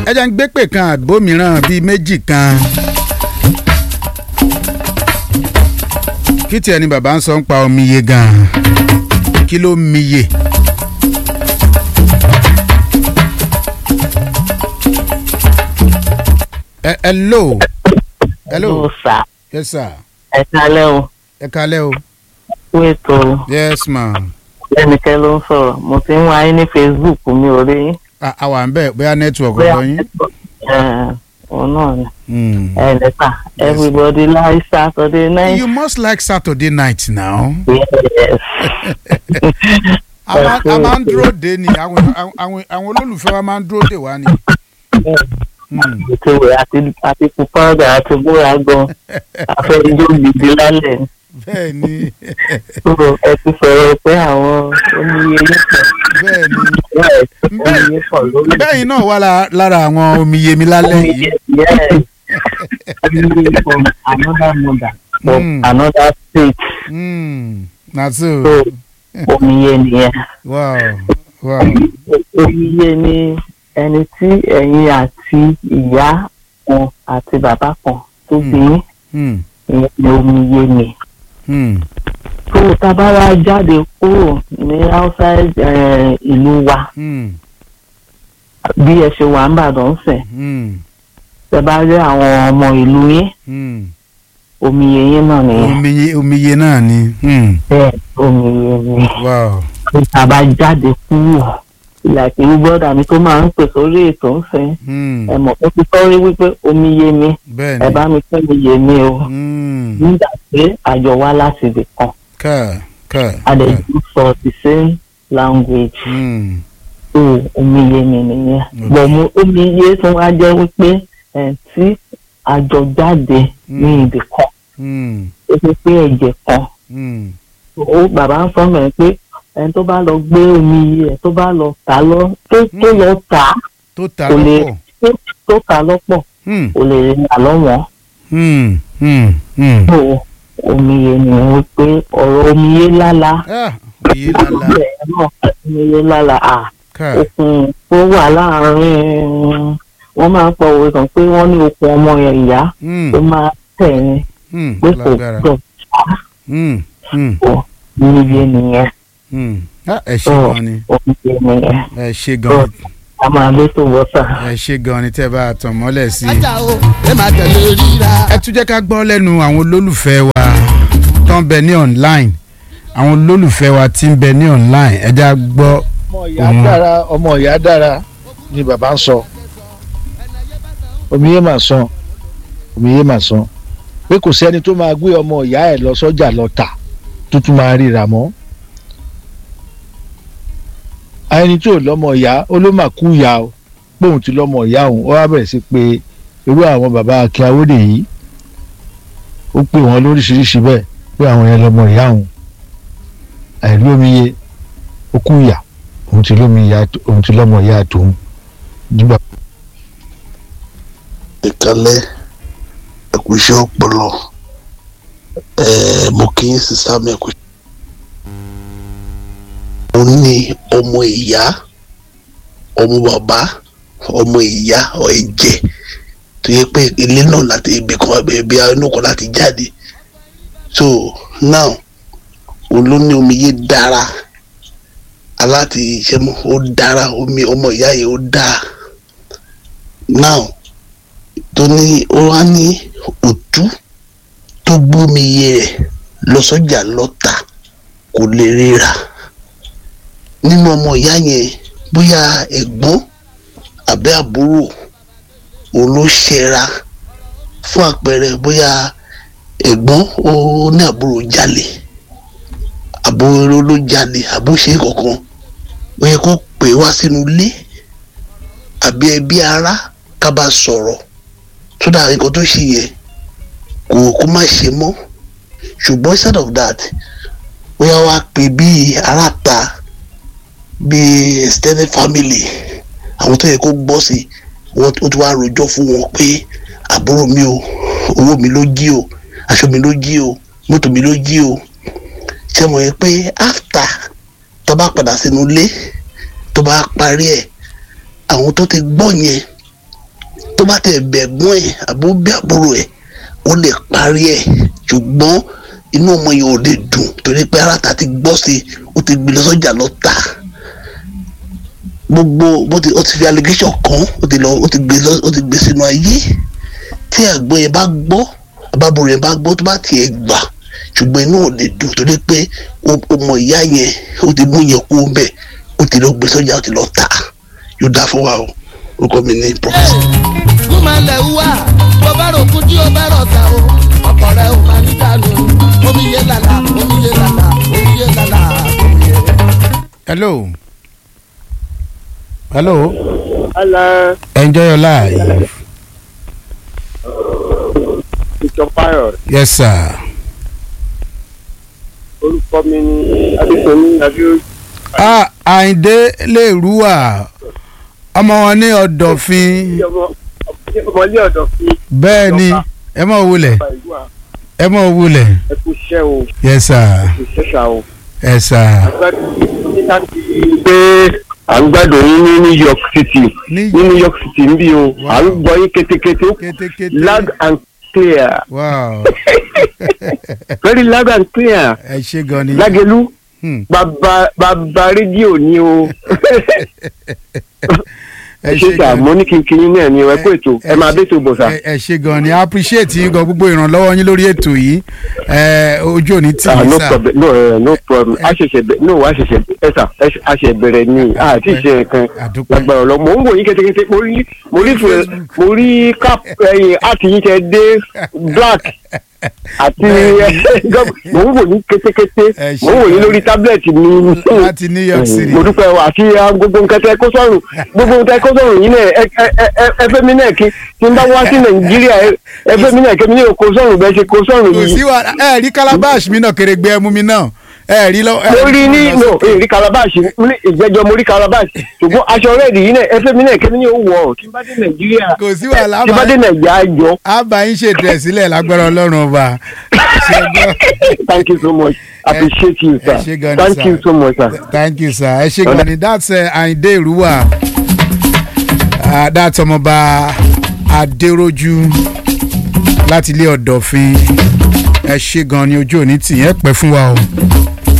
ẹ jẹ́ ń gbé pè kan àgbo mìíràn bíi méjì kan. kí tiẹ̀ ni bàbá ń sọ ń pa omiye gan-an kí ló miye. ẹ hello. hello. Hello, sir. yes sir. ẹ kálẹ́ o ẹ kalẹ́ o. kú ètò yes ma. ẹnikẹ́ ló ń sọ̀rọ̀ mo ti ń wá yín ní facebook mi ò rí yín. a a wà ń bẹ̀ bóyá network Bóyá ọ̀dọ̀ yín. ẹ̀, òun náà ni Hmm. ẹ lẹ́tà everybody like saturday night. you must like saturday night now. yes. a máa a máa ń dúró de ni àwọn àwọn àwọn olólùfẹ́ wa máa ń dúró de wa ni. Hmm. ètò rẹ̀ àti àti pupada àti búra gan afẹ́rijó gidi lálẹ́ bẹ́ẹ̀ ni so ẹ ti sọ̀rọ̀ pé àwọn oníye yín pọ̀ bẹ́ẹ̀ ni yes oníye pọ̀ lórí bẹ́ẹ̀ náà wà lá- lára àwọn omiyemi lálẹ́ yìí. yes oníye from another mother from Mm. another state Hmm. na so so omiye nìyẹn wow wow omiye ni ẹni tí ẹ̀yin àti ìyá kan àti bàbá kan tó bí yín Hmm. ìyẹn ni omiye ni. Hmm. tó tabara jáde kúrò ní outside eh, ìlú wa Hmm. bí ẹ ṣe wà ń bàdàn sẹ̀ Hmm. tẹ bá rí àwọn ọmọ ìlú yín Hmm. omiye yín náà nìyẹn omiye omiye náà ni. Hmm. bẹ́ẹ̀ omiye ni wow tó taba jáde kúrò ìlàkì gbọ́dọ̀ mi tó máa ń pè sórí ètò ń sìn Hmm. ẹ mọ̀ ó ti sọ́rí wípé omiye mi bẹ́ẹ̀ ẹ ni. bá mi pé omiye mi o Hmm. nígbà pé àjọ wá láti ibì kan ká ká ká. adẹ̀jú sọ the same language. Hmm. tó omiye mi nìyẹn Okay. bọ̀ mo omiye tó wá jẹ́ wípé ẹ̀ tí àjọ jáde ní ibì kan Hmm. ó fi pé ẹ̀jẹ̀ kan Hmm. ó bàbá ń sọ̀rọ̀ ẹ̀ pé ẹni tó bá lọ gbé omiye ẹ̀ tó bá lọ tà lọ tó tó lọ tà á tó ta kò lè lọ́pọ̀. tó tó tà lọ́pọ̀ Hmm. kò lè rìn àlọ́wọ́n Hmm. Hmm. Hmm. tó omiye ni wípé ọ̀rọ̀ omiye lála ah omiye lala bẹ́ẹ̀ náà omiye lála à. ká. okùn tó wà láàárín wọn máa ń pọ òwe kan pé wọn ní okùn ọmọ yẹn ìyá Hmm. tó máa tẹ̀ ní Hmm. pé kò lágbára. gbọ̀ Hmm. Hmm. pọ̀ níye nìyẹn Hmm. ah ẹ ṣe tó gan ni omiye nìyẹn ẹ ṣe gan ni a máa lé tó wọ́tà. ẹ ṣe gan ni tẹ́ bá a tàn mọ́lẹ̀ sí i. ajá o ẹ máa tẹ̀lé ríra. ẹ tún jẹ́ ká gbọ́ lẹ́nu àwọn olólùfẹ́ wa tó ń bẹ ní online àwọn olólùfẹ́ wa tí ń bẹ ní online ẹ já gbọ́. ọmọ ìyá Mhm. dára ọmọ ìyá dára ni bàbá ń sọ omiyé mà sàn omiyé mà sàn pé kò sẹ́ni tó máa gbé ọmọ ìyá ẹ̀ lọ sọ́jà lọ tà tó tún máa ríra mọ́ ẹni tí ò lọ́mọ ìyá ó ló mà kú ìyá o póun ti lọ́mọ ìyá òun ó wá bẹ̀rẹ̀ sí pé irú àwọn bàbá akin awóde yìí ó pè wọ́n lóríṣiríṣi bẹ́ẹ̀ pé àwọn yẹn lọ́mọ ìyá òun àìrí omiye ó kú ìyá òun ti lómi ìyá òun ti lọ́mọ ìyá tòun nígbà ìkálẹ̀ ẹ̀kúṣẹ́ ọpọlọ ẹ̀ẹ́ mo kí n sísá mi ẹ̀kúṣẹ́. mo ní ọmọ ìyá ọmọ bàbá ọmọ ìyá ọ ẹ̀jẹ̀ tó yẹ pé ilé náà láti ibi kan ibi inú kan láti jáde so now olóní omi yé dára aláti iṣẹ́ mọ́ ó dára omi ọmọ ìyá yẹn ó dáa now tó ní ó wá ní òtú tó gbómi iye rẹ̀ lọ sọ́jà lọ́tà kò lè ríra nínú ọmọ ìyá yẹn bóyá ẹ̀gbọ́n àbẹ́ àbúrò òun ló ṣẹra fún àpẹẹrẹ bóyá ẹ̀gbọ́n ó ní àbúrò jalè àbúrò ló jalè àbúṣe kankan ó yẹ kó pè wá sínú ilé àbí ẹbí ará ká bá sọ̀rọ̀ tó dáa nǹkan tó ṣe yẹ kò kó má ṣe mọ́ ṣùgbọ́n instead of that bóyá wàá pè bíi aráta bíi extended family àwọn tó yẹ kó gbọ́ sí wọ́n ó ti wá rojọ́ fún wọn pé àbúrò mi o owó mi ló jí o aṣọ mi ló jí o mọ́tò mi ló jí o ṣé mo yẹ pé after tó bá padà sínú ilé tó bá parí ẹ̀ àwọn tó ti gbọ́ yẹn tó bá tẹ̀ bẹ̀gbọ́n ẹ̀ àbó bí àbúrò ẹ̀ ó lè parí ẹ̀ ṣùgbọ́n inú ọmọ yẹn ò lè dùn torí pé ara ta ti gbọ́ sí i ó ti gbé lọ sọ́jà lọ tà gbogbo bó ti ó ti fi allegation kan ó ti lọ ó ti gbé lọ ó ti gbé sínú ayé tí àgbọn yẹn bá gbọ́ àbábọ̀rọ̀ yẹn bá gbọ́ tó bá tiẹ̀ gbà ṣùgbọ́n inú ò lè dùn torí pé ọmọ ìyá yẹn ó ti mú yẹn kú bẹ́ẹ̀ ó ti lọ gbé sọ́jà ó ti lọ tà yóò dá fún wa o orúkọ mi ní professor. kúmọ̀lẹ̀ wà bó bá rò kú tí ó bá rọ̀ ta o ọkọ̀ rẹ̀ ò máa ní dànù omi yé lala omi yé lala omi yé lala omi yé. hello hello Hello, enjoy your life Mr. Fayọ. yes sir Orúkọ mi ni Adéṣomi Adéoyè. ah àyìndé lè rúwà ọmọ wọn ní ọ̀dọ̀fin Ọmọlé ọ̀dọ̀ fi bẹ́ẹ̀ ni ẹ mọ̀ wulẹ̀ ọba ìlú à. ẹ mọ̀ wulẹ̀ Ẹ kú iṣẹ́ o, yes sir ẹ kú iṣẹ́ ṣá o. yes sir Nígbà tí pé à ń gbádùn yín ní New York City ní ní New York City ń bí o, Wow. à ń gbọ́ yín kétékété kétékété loud and clear wow very loud and clear ẹ ṣe gan ni Lágẹ̀lú Hmm. bàbá bàbá rédíò ni o. ẹ Ẹ ṣe sà mo ní kí n kí yín náà ni ẹ kú ètò ẹ máa bẹ́ tó bọ̀ sà. ẹ ẹ ṣe gan ni appreciate yín gan gbogbo ìrànlọ́wọ́ yín lórí ètò yìí ẹ ojú òní tì ah yín no sà problem no uh, no problem a ṣẹ̀ṣẹ̀ bẹ no a ṣẹ̀ṣẹ̀ ẹ sà ẹ ṣe- a ṣẹ̀ bẹ̀rẹ̀ ni a ti ṣe nǹkan àdúpẹ́ lágbára lọ mò ń wò yín kétékété mo rí mo rí fẹ mo rí cap ẹyin àti yín tẹ dé black àti mò ń wò yín kétékété Ẹ ṣe mò ń wò yín lórí tábìlẹ̀tì mi láti New York City mo dúpẹ́ o àti ah, gbogbo nǹkan tẹ kó sọ̀rùn gbogbo nǹkan tẹ kó sọ̀rùn yín náà ẹ ẹ ẹ ẹ fẹ́ mi náà kí tí n bá wá sí nàìjíríà ẹ ẹ fẹ́ mi náà kí mi ní kó sọ̀rùn bẹ́ẹ̀ ṣe kó sọ̀rùn kò yìí sí wa ẹ rí calabash mi náà kèrègbè ẹmu mi náà ẹ rí lọ. ẹ mo rí ní lọ no sókè. èrí calabash ní ìjẹjọ mo rí calabash ṣùgbọ́n aṣọ rẹ́ẹ̀dì yìí náà ẹ fẹ́ mi náà kí mi ní wọ̀ tí n bá dé nàìjíríà kò sí wàhálà tí n bá dé nàìjíríà jọ a bá yín ṣètò ẹ̀ sílẹ̀ lágbára ọlọ́run ọba. Ṣé gbọ́? thank you so much appreciate you ẹ ṣé sir gan ni, thank sir. you so much sir. thank you sir ẹ ṣe gan ni that's uh, Àyìndé Ìrúwà uh, that's ọmọọba Adéròjú láti ilé Ọ̀dọ̀fin ẹ ṣe gan ni ojú òní tì yẹn pẹ́ fún wa o